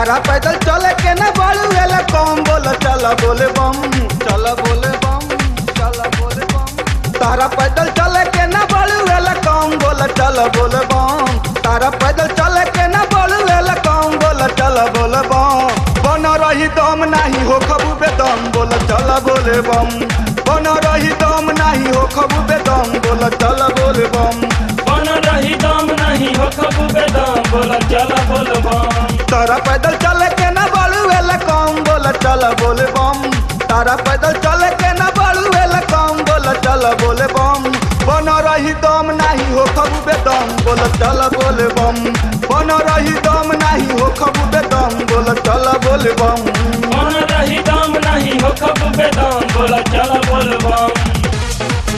तारा पैदल चले के न बड़ू एला कम बोल चल बोले बम चल बोले बम चल बोले बम तारा पैदल चले के न बड़ू एला कम बोल चल बोले बम तारा पैदल चले के न बड़ू एला कम बोल चल बोले बम बन रही दम नाही हो खबू बेदम बोल चल बोले बम बन रही दम नाही हो खबू बेदम बोल चल बोले बम बन रही दम नहीं हो खबू बेदम बोल चल बोल बम तारा पैदल चले के न बड़ू एला कम बोल चल बोले बम तारा पैदल चले के न बड़ू एला कम बोल चल बोले बम बन रही दम नाही हो खबू बेदम बोल चल बोले बम बन रही दम नाही हो खबू बेदम बोल चल बोले बम बन रही दम नहीं हो खबू बेदम बोल चल बोल बम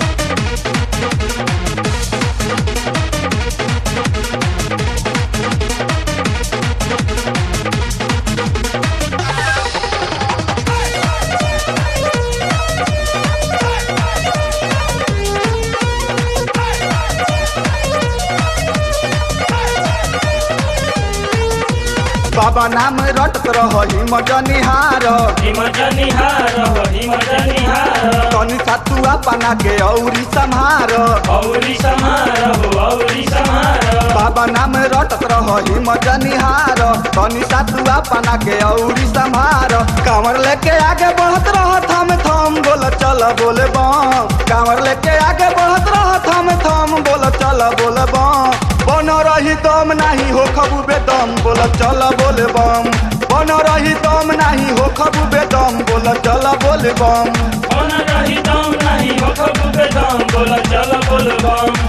बाबा नाम रटत रह हिम जनिहार हिम जनिहार हो हिम जनिहार तनी सातुआ पाना के औरी संहार औरी समार हो औरी समार बाबा नाम रटत रह हिम जनिहार तनी सातुआ पाना के औरी संहार कांवर लेके आगे बढ़त रह थम थम बोल चल बोले बम कांवर लेके आगे बढ़त रह थम थम बोल चल बोले बम बन रही दम नाही हो खबू बेदम बोल चल बोले बम बन रही दम नाही हो खबू बेदम बोल चल बोले बम बन रही दम नहीं हो खबू बेदम बोल चल बोल बम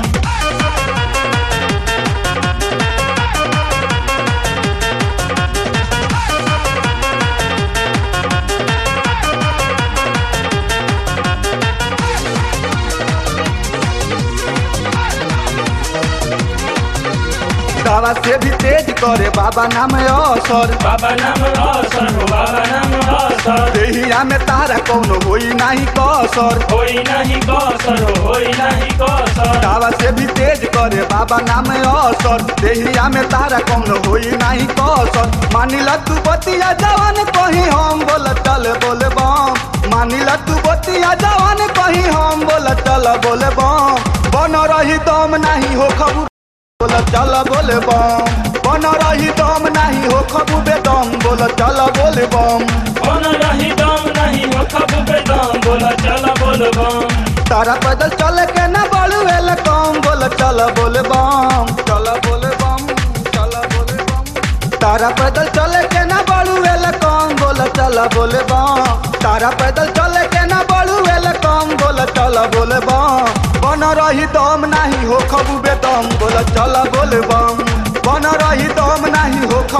दवा से भी तेज करे बाबा नाम असर बाबा नाम असर हो बाबा नाम असर देहिया में तारा कौनो होई नाही कसर होई नहीं कसर हो होई नहीं कसर दावा से भी तेज करे बाबा नाम असर देहिया में तारा कौनो होई नाही कसर मानिला तू बतिया जवान कहीं हम बोल चल बोले बम मानिला तू बतिया जवान कहीं हम बोल चल बोले बम बन रही दम नाही हो खबू बोल चल बोले बम बन रही दम नाही हो खबू बेदम बोल चल बोले बम बन रही दम नहीं हो खबू बेदम बोल चल बोल बम तारा पैदल चले के न बड़ू एल कम बोल चल बोले बम चल बोले बम चल बोले बम तारा पैदल चले के न बड़ू एल कम बोल चल बोले बम तारा पैदल चले के न बड़ू एल कम बोल चल बोले बम बन रही दम नाही हो खबू बेदम बोल चल बोले बम बन रही दम नाही हो खबू